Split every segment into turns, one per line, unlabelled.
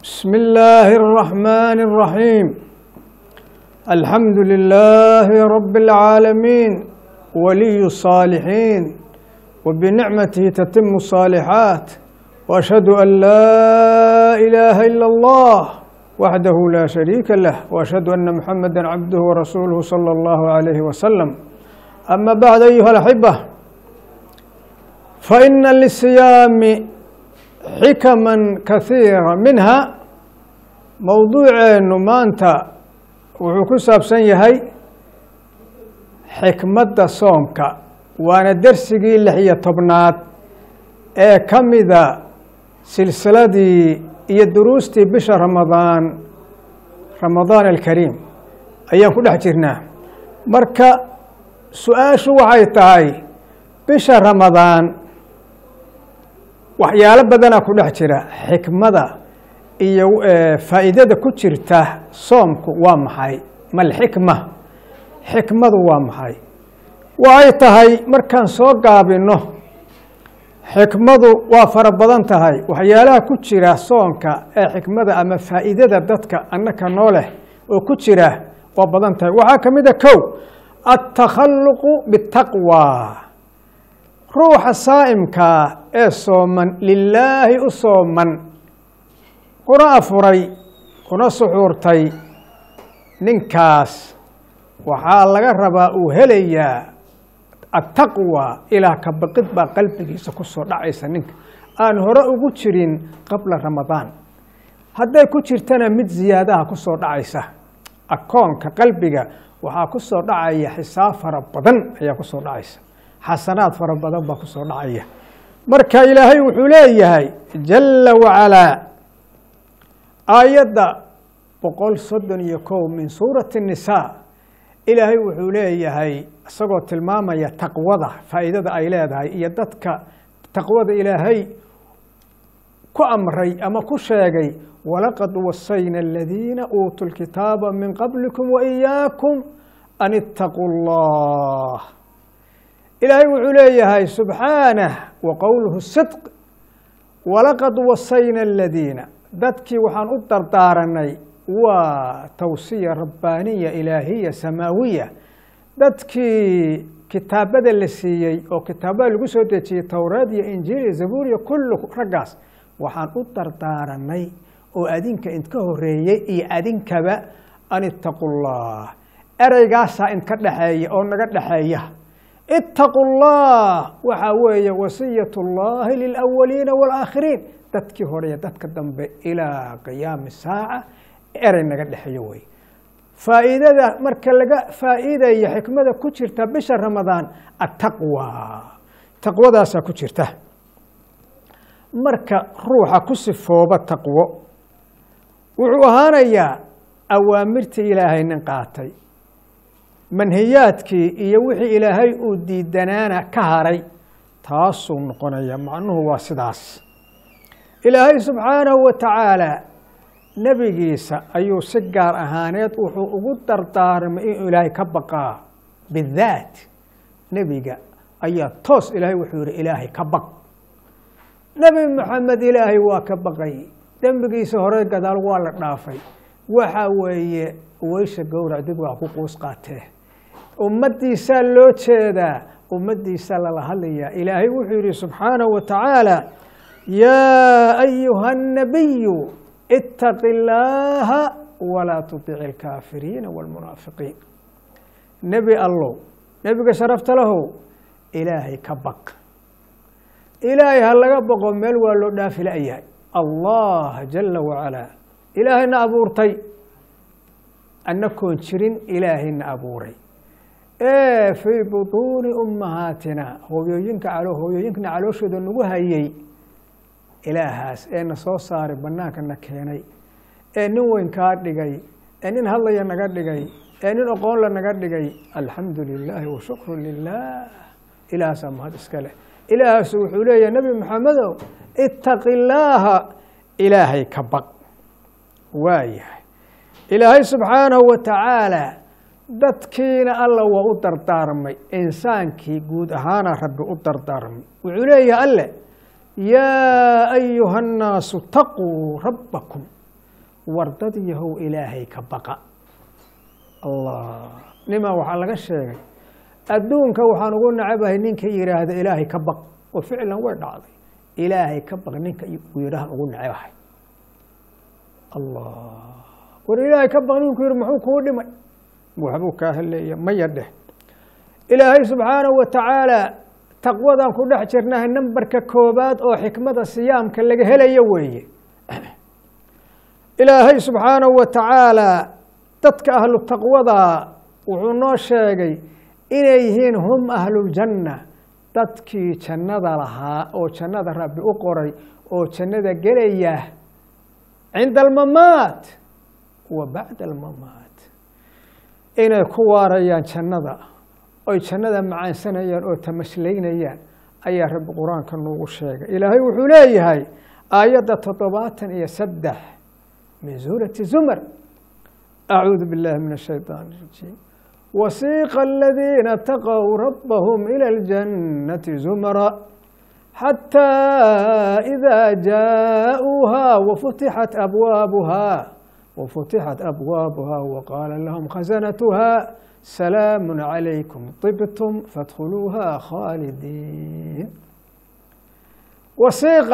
بسم الله الرحمن الرحيم الحمد لله رب العالمين ولي الصالحين وبنعمته تتم الصالحات واشهد ان لا اله الا الله وحده لا شريك له واشهد ان محمدا عبده ورسوله صلى الله عليه وسلم اما بعد ايها الاحبه فان للصيام حكما كثيرة منها mowduuceenu maanta wuxuu ku saabsan yahay xikmadda soomka waana dersigii lix iyo tobnaad ee ka mida silsiladii iyo duruustii bisha ramadaan ramadaan alkariim ayaan ku dhex jirnaa marka su-aashu waxay tahay bisha ramadaan waxyaalo badanaa ku dhex jira xikmada iyo faa'iidada ku jirta soomku waa maxay malxikma xikmadu waa maxay waxay tahay markaan soo gaabino xikmadu waa fara badan tahay waxyaalaha ku jira soonka ee xikmada ama faa'iidada dadka annaka noo leh oo ku jira waa badan tahay waxaa ka mid a kow altakhalluqu bitaqwa ruuxa saa'imkaa ee sooman lilaahi u sooman kuna afuray kuna suxuurtay ninkaas waxaa laga rabaa uu helayaa attaqwa ilaah ka baqid baa qalbigiisa ku soo dhacaysa ninka aan hore ugu jirin qabla ramadaan hadday ku jirtana mid ziyaadaha ku soo dhacaysa akoonka qalbiga waxaa ku soo dhacaya xisaab fara badan ayaa ku soo dhacaysa xasanaad fara badan baa ku soo dhacaya marka ilaahay wuxuu leeyahay jala wacalaa aayadda boqol soddon iyo kow min suurati الnisaa ilaahay wuxuu leeyahay isagoo tilmaamaya taqwada faa'iidada ay leedahay iyo dadka taqwada ilaahay ku amray ama ku sheegay walaqad wasayna aladiina uutuu lkitaaba min qablikum waإiyaakum an itaquu اllah ilaahay wuxuu leeyahay subxaanah wa qowluhu sidq walaqad wasayna aladiina dadkii waxaan u dardaaranay waa tawsiya rabbaaniya ilaahiya samaawiya dadkii kitaabada la siiyey oo kitaabada lagu soo dejiyey towreed iyo injiil iyo zabuur iyo kullu raggaas waxaan u dardaaranay oo adinka idka horeeyey iyo adinkaba an itaquu llah ereygaasaa idka dhexeeya oo naga dhexeeya itaqu llah waxaa weeye wasiyat اllahi lilawaliina wاlaakhiriin dadkii hore iyo dadka dambe ilaa qiyaami saaca erey naga dhexeeyo wey faa'iidada marka laga faa'iidayo xikmada ku jirta bisha ramadaan attaqwa taqwadaasaa ku jirta marka ruuxa ku sifooba taqwo wuxuu ahaanayaa awaamirtii ilaahay nin qaatay manhiyaadkii iyo wixii ilaahay uu diidanaana ka haray taasuu noqonaya macnuhu waa sidaas ilaahay subxaanahu wa tacaala nebigiisa ayuu si gaar ahaaneed wuxuu ugu dardaarmay inuu ilaahay ka baqaa bidaat nebiga ayaa toos ilaahay wuxuu yihi ilaahay ka baq nebi moxamed ilaahay waa ka baqay dembigiisa hore gadaal waa la dhaafay waxa weeye weysha gowrac dib waa ku quus qaatee ummaddiisaa loo jeedaa ummaddiisaa lala hadlayaa ilaahay wuxuu yihi subxaanahu wa tacaala yaa ayuha الnabiyu itaqi اllaaha walaa tuطici اlkaafiriina wاlmunaafiqiin nebi allow nebiga sharafta lahow ilaahay ka baq ilaahay ha laga baqo meel waa loo dhaafi la'yahay allah jala wacalaa ilaahayna abuurtay annakoon jirin ilaahayna abuuray ee fii buطuuni ummahaatina hooyooyinka hooyooyinkana calooshooda nagu hayay ilaahaas ee na soo saaray bannaanka na keenay ee nin weyn kaa dhigay ee nin hadlaya naga dhigay ee nin oqoonla naga dhigay alxamdu lilaahi wa shukru lilah ilahaasaa mahad iska leh ilaahaasu wuxuu leeyahay nebi maxamedow itaqi illaaha ilaahay ka baq waayahay ilaahay subxaanahu wa tacaala dadkiina alla waa u dardaarmay insaankii guud ahaana rabbi u dardaarmay wuxuu leeyahay alle yaa ayuha الnaasu taquu rabbakum wardad yahow ilaahay ka baqa allah nimaa waxaa laga sheegay adduunka waxaan ugu nacabahay ninka yidhaahda ilaahay ka baq oo ficlan way dhacday ilaahay ka baq ninka uu yidhahan ugu nacabahay allah war ilaahay ka baq ninku yidhi muxuu kuu dhimay waxbuu kaa haleeya maya dheh ilaahay subxaanahu wa tacaala taqwadaan ku dhex jirnahay nambarka koobaad oo xikmada siyaamka laga helayo weeye ilaahay subxaanahu wa tacaala dadka ahlu taqwada wuxuu noo sheegay inay yihiin hum ahluljanna dadkii jannada lahaa oo jannada rabbi u qoray oo jannada gelaya cinda almamaat wa bacda almamaat inay ku waarayaan jannada oy jannada macaansanayaan oo tamashlaynayaan ayaa rabbi qur-aanka noogu sheegay ilaahay wuxuu leeyahay aayadda toddobaatan iyo saddex min suurati zumar acuudu billahi min ashayطaan الrajiim wasiiqa aladiina taqow rabbahum ilى اljannati zumra xatى إida jaaءuuha wafutixat abwaabuha wafutixat abwaabuha waqaala lahum khasanatuha salaamu calaykum طibtum fadkhuluuha khaalidiin wasiiqa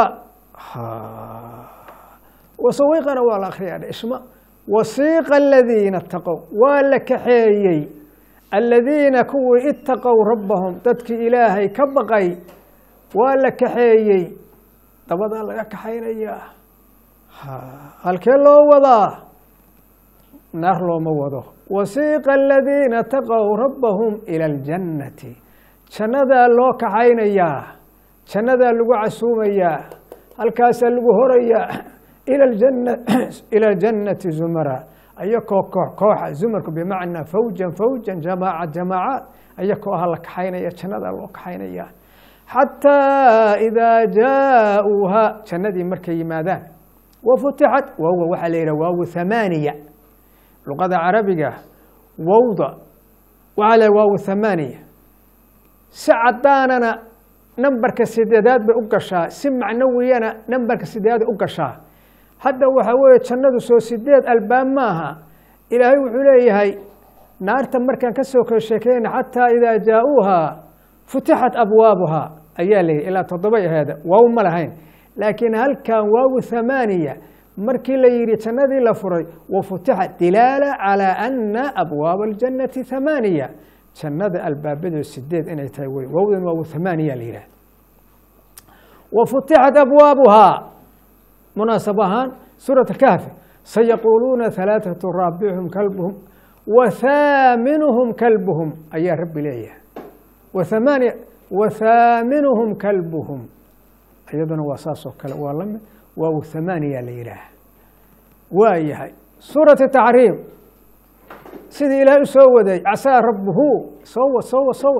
wasawiiqana waa la akriyaa isma wasiiqa aladiina itaqow waa la kaxeeyey aladiina kuwii itaqow rabbahum dadkii ilaahay ka baqay waa la kaxeeyey dabadaa laga kaxaynayaa halkee loo wadaa naar looma wado wasiiqa aladiina taqow rabbahum ila aljannati jannadaa loo kaxaynayaa jannadaa lagu casuumayaa halkaasaa lagu horayaa ila jannati zumara ayakoo koox kooxa zumarku bimacnaa fawjan fawjan jamaaca jamaacaad ayakoo aha la kaxaynaya jannadaa loo kaxaynaya xataa idaa jaaءuuha jannadii markay yimaadaan wafutixat wowga waxaa la yidhah waawu hamaaniya luqada carabiga wowda waxaa la waawu hamaaniya si cadaanana nambarka sideedaad bay u gashaa si macnawiyana nambarka sideedaad u gashaa hadda waxaa weeye jannadu soo sideed albaab maaha ilaahay wuxuu leeyahay naarta markaan ka soo kala sheekeyna xataa idaa jaa-uuha futixat abwaabuha ayaa la yidhi ilaa toddobay aheeda waaw ma lahayn laakiin halkan waawu hamaaniya markii la yidhi jannadii la furay wa futixat dilaala calaa ana abwaaba aljannati hamaaniya jannada albaabadeed sideed inay tahay wey waawdan waawu hamaaniya la yidhah wa futixat abwaabuhaa munaasab ahaan suurat kahfi sayaquuluuna halaaثatu raabixum kalbuhum wa haaminuhum kalbuhum ayaa rabbi leeyahay wamaaniya wa haaminuhum kalbuhum iyaduna waa saas oo kale waa lamid waaw hamaaniya la yidhaah waa yahay suurati taxriim sidii ilaahay u soo waday casaa rabbuhu soowa soowa soowa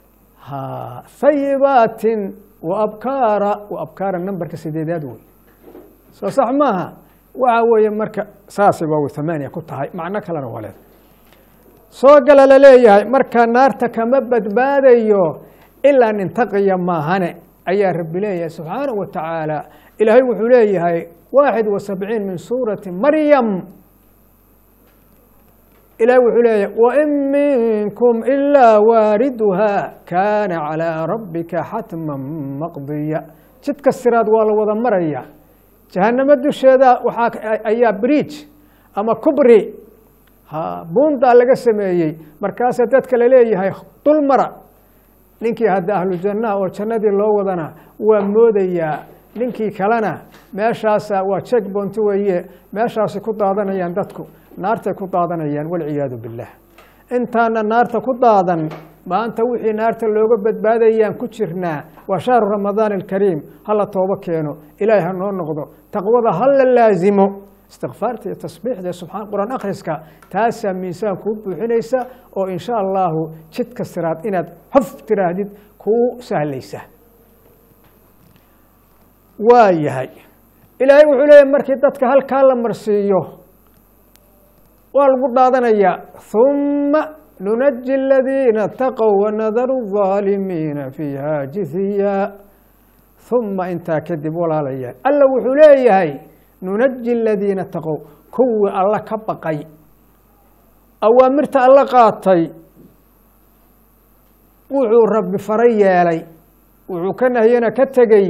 hayibaatin wa abkaara wa abkaara nambarka sideedaad wey soo sax maaha waxa weeye marka saasay waaw hamaaniya ku tahay macno kalena waa leeda soo gala la leeyahay marka naarta kama badbaadayo ilaa nintaqiya maahane ayaa rabbi leeyahay subxaanahu wa tacaala ilaahay wuxuu leeyahay waaxid wa sabciin min suurati maryam ilahay wuxuu leeyahay wain minkum ilaa waariduha kaana calىa rabbika xatma maqdiya jidka siraad waa la wada maraya jahanamo dusheeda waxaa ayaa bridge ama kubri buundaa laga sameeyey markaasaa dadka laleeyahay dul mara ninkii hadda ahlu jannaha oo jannadii loo wadana waa moodayaa ninkii kalena meeshaasa waa jek bonti weeye meeshaasay ku daadanayaan dadku naartay ku daadanayaan walciyaadu billaah intaana naarta ku daadan maanta wixii naarta looga badbaadayaan ku jirnaa waa shahru ramadaan alkariim hala toobo keeno ilaahay ha noo noqdo taqwada ha la laasimo istikfaarta iyo tasbiixda iyo subxaan qur-aan akhriska taasaa miisaan kuu buuxinaysa oo insha allahu jidka siraad inaad xof tiraahdid kuu sahlaysa waa yahay ilaahay wuxuu leeyahy markii dadka halkaa la marsiiyo waa lagu dhaadanayaa humma nunaji aladiina taqow wanadaru الظaalimiina fiiha jithiya humma intaa kadib walaalayaal alla wuxuu leeyahay nunaji aladiina taqow kuwii alla ka baqay awaamirta alla qaatay wuxuu rabbi fara yeelay wuxuu ka nahyana ka tegey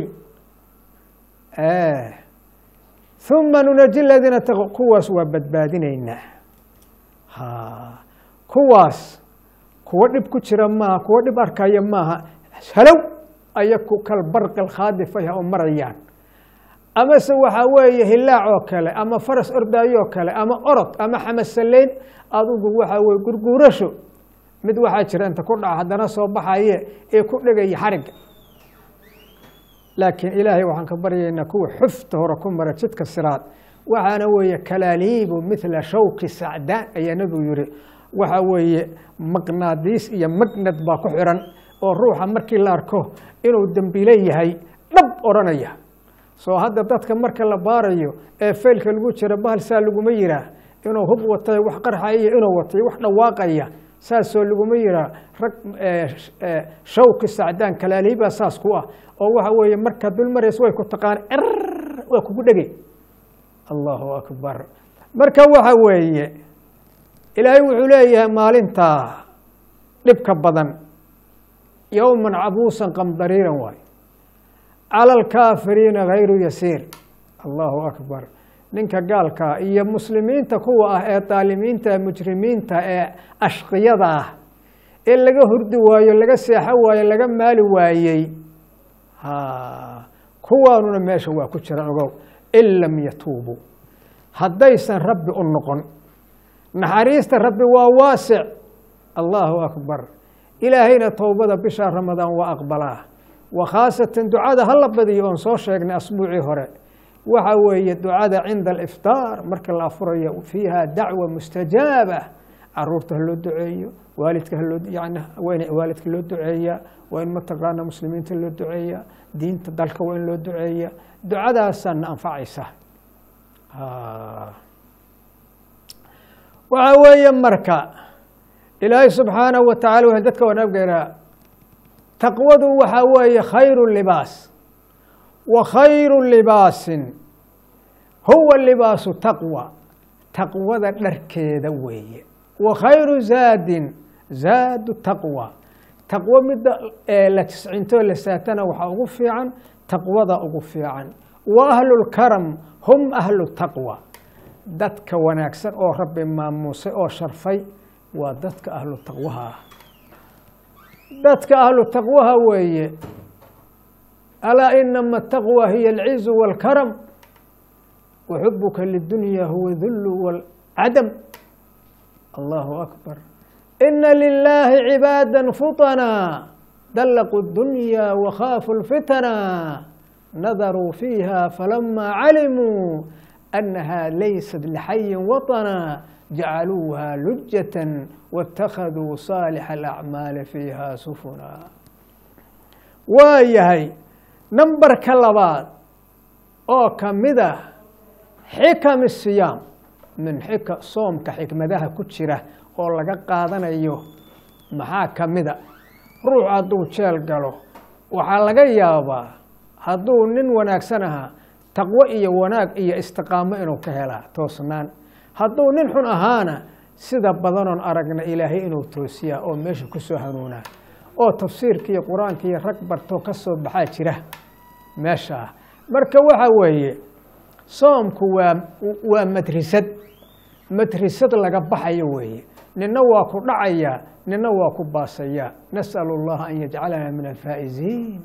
uma nunaji ladiina taqo kuwaas waa badbaadinaynaa ha kuwaas kuwa dhib ku jira maaha kuwa dhib arkaya maaha halow ayaku kalbarqi alkhaadifay ha u marayaan amase waxaa weeye hilaac oo kale ama faras ordaayo oo kale ama orod ama xamasaleyn adugu waxaa weye gurguurasho mid waxaa jira inta ku dhaca haddana soo baxaye ee ku dhegaya xarigga laakiin ilaahay waxaan ka baryaynaa kuwa xufta hore ku mara jidka siraad waxaana weeye kalaaliibu mithla shawki sacdaan ayaa nebigu yihi waxa weeye maqnaadiis iyo magnad baa ku xiran oo ruuxa markii la arko inuu dembiile yahay dhab odhanaya soo hadda dadka marka la baarayo ee faylka lagu jira bahal saa laguma yiraa inuu hub watay wax qarxaya inuu watay wax dhawaaqaya saasoo laguma yiraa rag shawki sacdaan kalaaliibaa saas ku ah oo waxa weeye markaad dul marayso way ku taqaan er waa kugu dhegey allahu akbar marka waxa weeye ilaahay wuxuu leeyahay maalintaa dhibka badan yowman cabuusan qamdariiran waay cala alkaafiriina hayru yasiir allahu akbar ninka gaalkaa iyo muslimiinta kuwa ah ee daalimiinta mujrimiinta ee ashqiyada ah ee laga hurdi waayo laga seexo waayo laga maali waayey kuwaanuna meesha waa ku jira ogow in lam yatuubuu haddaysan rabbi u noqon naxariista rabbi waa waasic allahu akbar ilaahayna towbada bisha ramadaan waa aqbalaa wa khaasatan ducada hala badiyo oon soo sheegnay asbuucii hore waxa weeye ducada cinda aliftaar marka la afurayo fiiha dacwa mustajaaba caruurta haloo duceeyo waalidka haloo yani waa in waalidka loo duceeya waa in mataqaana muslimiinta loo duceeya diinta dalka waa in loo duceeya ducadaasaa na anfacaysa waxa weeye marka ilaahay subxaanahu wa tacala w dadka wanaaggeena taqwadu waxaa weeye khayru libaas wa khayru libaasin huwa libaasu taqwa taqwada dharkeeda weeye wa khayru zaadin zaadu taqwa taqwo midda la tiscintoo la saatana waxaa ugu fiican taqwada ugu fiican wa ahlu lkaram hum ahlu taqwa dadka wanaagsan oo rabbi maamuusay oo sharfay waa dadka ahlu taqwaha ah dadka ahlu taqwaha weeye alaa inama ataqwa hiya alcizu wاlkaram wa xubuka lidunya huwa dulu wاlcadam allahu akbar ina lilahi cibaada futana dalaquu اdunya wakhaafu lfitana nadaruu fiiha falama calimuu أنها ليست لحي وطنا جعلوها لجة واتخذوا صالح الأعماal فيها سفنا waayahay numberka labaad oo kamida xikam الصiyaam min xika soomka xikmadaha ku jira oo laga qaadanayo maxaa kamida ruux hadduu jeel galo waxaa laga yaabaa hadduu nin wanaagsan ahaa taqwo iyo wanaag iyo istiqaamo inuu ka helaa toosnaan hadduu nin xun ahaana sida badanoon aragna ilaahay inuu toosiyaa oo meesha ku soo hanuunaa oo tafsiirka iyo qur-aanka iyo rag bartoo ka soo baxaa jira meeshaa marka waxa weeye soomku waa waa madrisad madrisad laga baxayo weeye nina waa ku dhacayaa nina waa ku baasayaa nas'alu اllaha an yajcalana min alfaa'iziin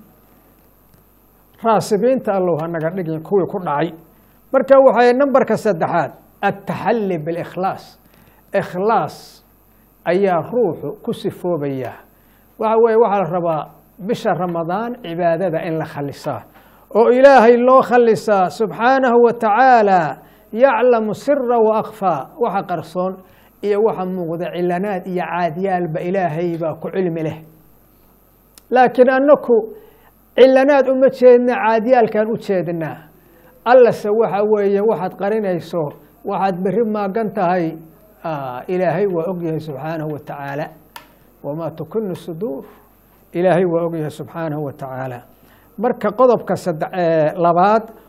raasibiinta allow hanaga dhigin kuwii ku dhacay marka waxay nambarka saddexaad aلtaxali biاlkhlaas ikhlaas ayaa ruuxu ku sifoobaya waxa weye waxaa la rabaa bisha ramadaan cibaadada in la khalisaa oo ilaahay loo khalisaa subxaanahu wa tacaala yaclamu sira wa akfaa waxa qarsoon iyo waxa muuqda cilanaad iyo caadiyaalba ilaahay baa ku cilmi leh laakiin anaku cilanaad uma jeedna caadiyaalkan u jeednaa allase waxa weeye waxaad qarinayso waxaad beri maagan tahay ilaahay waa ogyahay subxaanahu wa tacaala wamaa tukinu suduur ilaahay waa ogyahay subxaanahu wa tacaala marka qodobka labaad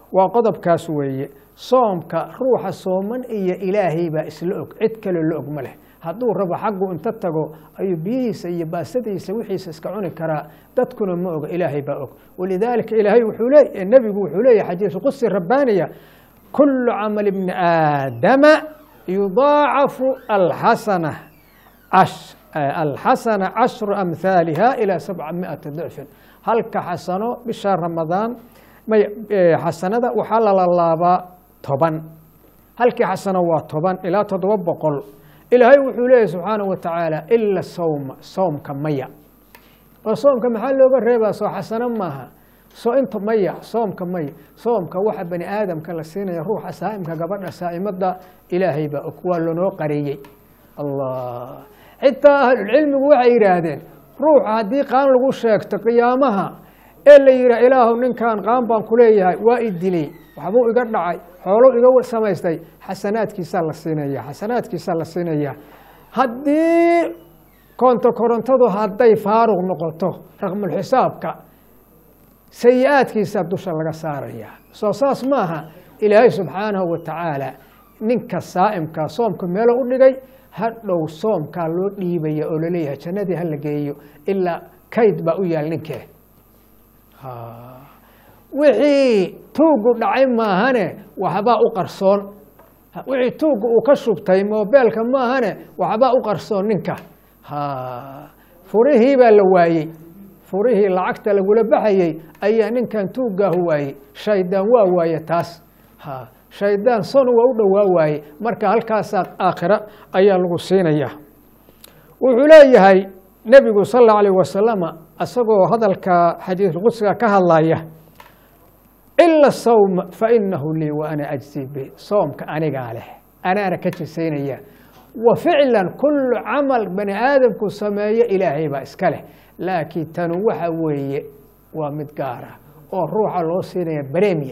waa qodobkaas weeye soomka ruuxa sooman iyo ilaahay baa isla og cid kale la og ma leh hadduu rabo xaggu inta tago ayuu biyihiisa iyo baasadiisa wixiisa iska cuni karaa dadkuna ma oga ilaahay baa og walidaalika ilaahay wuxuu leey nebigu wuxuu leeyahy xadiis qudsi rabbaaniya kulu camal ibni aadama yudaacafu alxasana alxasana cashru amhaaliha ilaa sabca miati dicfin halka xasano bisha ramadaan xasanada waxaa lalalaabaa toban halkii xasano waa toban ilaa toddoba boqol ilaahay wuxuu leeyahy subxaanahu wa tacaala ila sawma soomka maya oo soomka maxaa looga reebaa soo xasano maaha soo inta maya soomka maya soomka waxa bani aadamka la siinaya ruuxa saa'imka gabadha saa'imada ilaahay baa og waa lanoo qareeyey allah xitaa ahlulcilmigu waxay yidhaahdeen ruuxa haddii qaan lagu sheegto qiyaamaha ee la yidhaah ilaahu ninkan qaan baan ku leeyahay waa i dilay waxbuu iga dhacay xooluu iga samaystay xasanaadkiisaa la siinaya xasanaadkiisaa la siinaya haddii koonto korontadu hadday faaruq noqoto raqmulxisaabka sayi-aadkiisa dusha laga saaraya soo saas maaha ilaahay subxaanahu wa tacaala ninka saa'imka soomka meelo u dhigay hadhow soomkaa loo dhiibaya oo laleeyahay jannadii hala geeyo ilaa kayd baa u yaal ninkee wixii tuuggu dhacay maahane waxbaa u qarsoon wixii tuugga uu ka shubtay moobeelka maahane waxbaa u qarsoon ninka furihii baa la waayey furihii lacagta lagula baxayey ayaa ninkan tuuggaahu waayey shaydaan waa waaye taas shaydaan son waa u dhowaa waaye marka halkaasaa aakhira ayaa lagu siinaya wuxuu leeyahay nebigu sal allau alayh wasalama isagoo hadalka xadiisulqudsiga ka hadlaya ila sawma fainahu lii wa ana ajzi bi soomka anigaa leh anaana ka jisaynaya wa ficlan kullu camal bani aadamku sameeyo ilaahay baa iska leh laakiin tanu waxa weeye waa mid gaara oo ruuxa loo siinaya baremia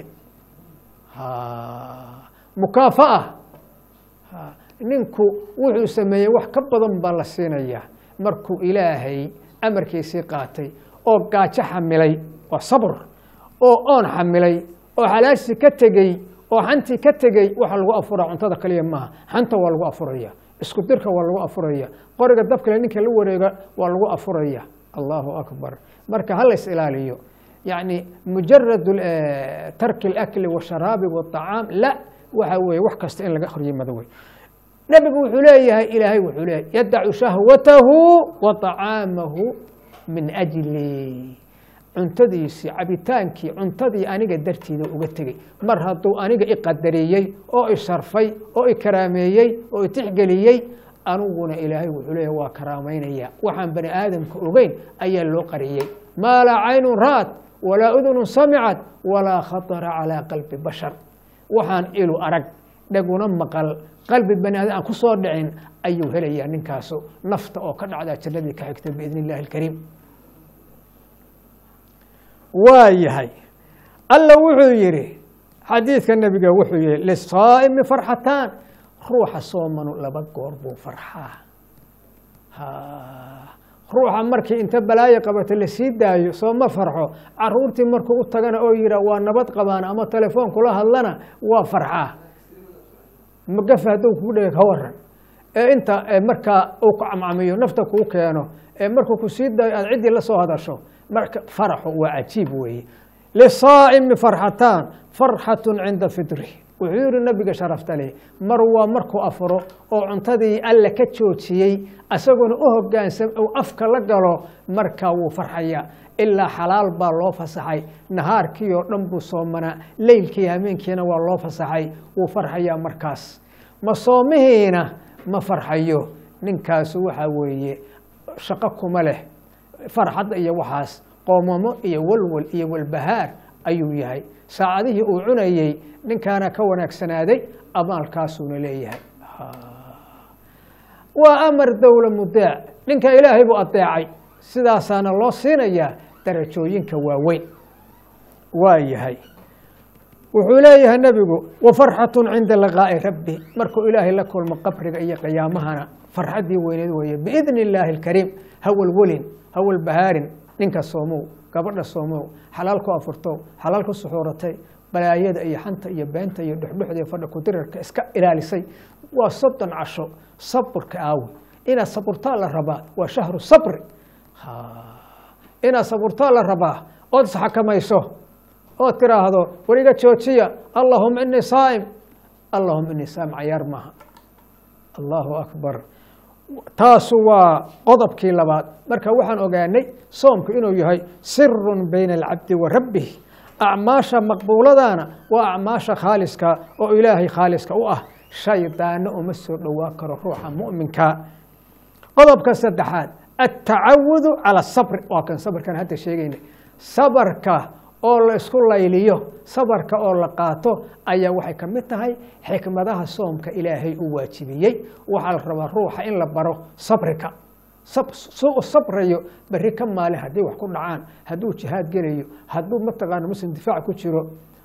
mukaafa'a ninku wuxuu sameeyey wax ka badan baa la siinaya markuu ilaahay amarkiisii qaatay oo gaajo xamilay waa sabr oo oon xamilay oo xalaashii ka tegey oo xantii ka tegey waxa lagu afuraa cuntada kaliya maaha xanta waa lagu afuraya isku dirka waa lagu afuraya qoriga dabkale ninka la wareega waa lagu afuraya allahu akbar marka ha lays ilaaliyo yani mujarad tarki اlakli washaraabi wاطacaam la waxa weeye wax kasta in laga horyimado wey nebigu wuxuu leeyahay ilaahay wuxuu leeyahay yadacu shahwatahu wa طacaamahu min ajli cuntadiisii cabitaankii cuntadii aniga dartiida uga tegey mar hadduu aniga iqadariyey oo isharfay oo ikaraameeyey oo itixgeliyey aniguna ilaahay wuxuu leeyahy waa karaamaynaya waxaan bani aadamka ogeyn ayaa loo qariyey maa laa caynun ra'at walaa udunun samicad walaa khatara calaa qalbi bashar waxaan ilu arag dhaguna maqal qalbi bani aadam aan ku soo dhicin ayuu helayaa ninkaasu nafta oo ka dhacdaa jannadii ka xigta biidn illahi alkariim waa yahay alla wuxuu yidhi xadiidka nebiga wuxuu yihi lisaa'imi farxataan ruuxa soomanu laba goor buu farxaa ruuxa markii inta balaayo qabato lasii daayo soo ma farxo caruurtii markuu u tagana oo yihaa waa nabad qabaan ama telefoon kula hadlana waa farxaa magafa hadduu kuu dhega ka waran ee inta markaa uu ku camcamiyo nafta kuu keeno ee markuu ku sii daayo aad ciddii la soo hadasho marka faraxu waa cajiib weeye lisaa'imi farxataan farxatu cinda fidri wuxuu yihi nabiga sharafta leh mar waa markuu afuro oo cuntadii alle ka joojiyey asaguna u hogaansam ou afka la galo markaa wuu farxaya ilaa xalaal baa loo fasaxay nahaarkii oo dhan buu soomanaa leylkii hameenkiina waa loo fasaxay wuu farxayaa markaas ma soomihiina ma farxayo ninkaasu waxaa weeye shaqo kuma leh farxadda iyo waxaas qoomamo iyo walwal iyo walbahaar ayuu yahay saacadihii uu cunayey ninkaana ka wanaagsanaaday amaalkaasuuna leeyahay waa amar dowla mudeec ninka ilaahay buu adeecay sidaasaana loo siinayaa darajooyinka waaweyn waa yahay wuxuu leeyahay nebigu wa farxatu cinda liqaa'i rabbi markuu ilaahay la kulmo qabriga iyo qiyaamahana farxaddii weyneed weeye biidni illaahi alkariim hawalwelin hawal bahaarin ninka soomow gabadha soomow xalaal ku afurtow xalaal ku suxuuratay balaayada iyo xanta iyo beenta iyo dhuxdhuxda iyo fadha kudirarka iska ilaalisay waa soddon casho saburka aawi inaad saburtaa la rabaa waa shahru sabri inaad saburtaa la rabaa ood isxakamayso ood tiraahdo wariga joojiya allahuma inii saa'im allahuma inii saa'im cayaar maaha allahu akbar taasu waa qodobkii labaad marka waxaan ogaanay soomku inuu yahay sirun bayna alcabdi wa rabbih acmaasha maqbuuladana waa acmaasha khaaliska oo ilaahay khaaliska u ah shaydaanna uma soo dhowaa karo ruuxa mu'minka qodobka saddexaad altacawudu cala asabri waa kan sabarkan hadda sheegaynay sabarka oo la isku layliyo sabarka oo la qaato ayaa waxay ka mid tahay xikmadaha soomka ilaahay u waajibiyey waxaa la rabaa ruuxa in la baro sabrika su u sabrayo berri ka maalin haddii wax ku dhacaan hadduu jihaad gelayo hadduu mataqaana muslim difaac ku jiro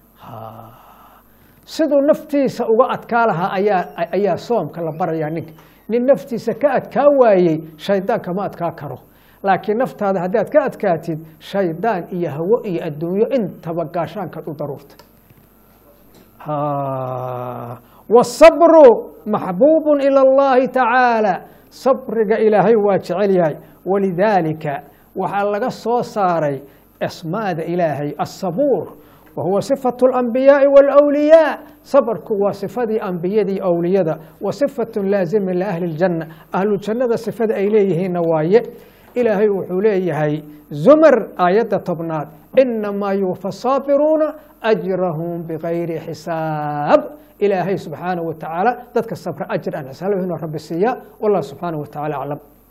siduu naftiisa uga adkaa lahaa ayaa ayaa soomka la barayaa ninka nin naftiisa ka adkaa waayey shaydaan kama adkaa karo laakiin naftaada haddaad ka adkaatid shaydaan iyo hawo iyo adduunyo intaba gaashaankaad u daruurta wasabru maxbuubun ila allahi tacaala sabriga ilaahay waa jecel yahay walidaalika waxaa laga soo saaray asmaada ilaahay asabuur wa huwa sifatu alambiyaai waalawliyaa sabarku waa sifadii ambiyadii awliyada wa sifatun laazimin liahli ljanna ahluljannada sifada ay leeyihiinna waaye ilaahay wuxuu leeyahay zumar aayadda tobnaad inamaa yuufa saabiruuna ajrahum bigayri xisaab ilaahay subxaanaه wa tacaala dadka sabra ajir aan xisaabahino rabbi siiya wallah subxaanaه wa tacala aclam